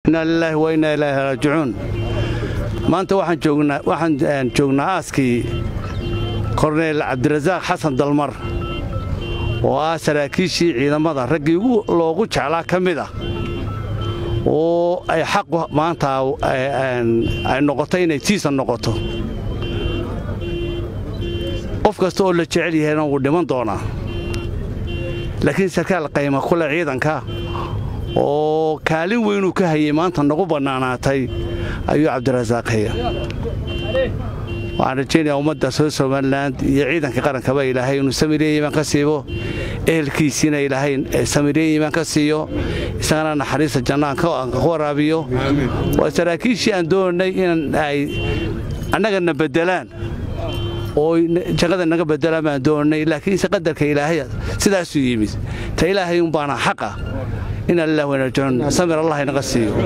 inaa lilaahi wa innaa ilaahi raajicuun maanta waxaan joognaa aaskii korneyl cabdirasaaq xasan dalmar oo ah saraakiishii ciidamada raggii loogu jeclaa ka mid ah oo ay xaq maanta ay noqoto inay tiisa noqoto qof kasta oo la jecel yahayna wuu dhiman doonaa laakiin sarkaal qayma kule ciidanka oo kaalin weynuu ka hayay maanta nagu bannaanaatay ayuu cabdirasaaq haya waxaan rajaynayaa ummadda soo somalilan iyo ciidanka qarankaba ilaahay inuu samireeye imaan ka siibo ehelkiisiina ilaahay samireeye imaan ka siiyo isagana naxariista jannaan ka waraabiyo waa saraakiishii aan doonay in ay annagana beddelaan oo jaqada naga beddelaan baan doonay laakiinse qadarka ilaahay sidaasuu yimid ta ilaahay unbaana xaqa inaa lilah wanaajun samir allah inaga siiyo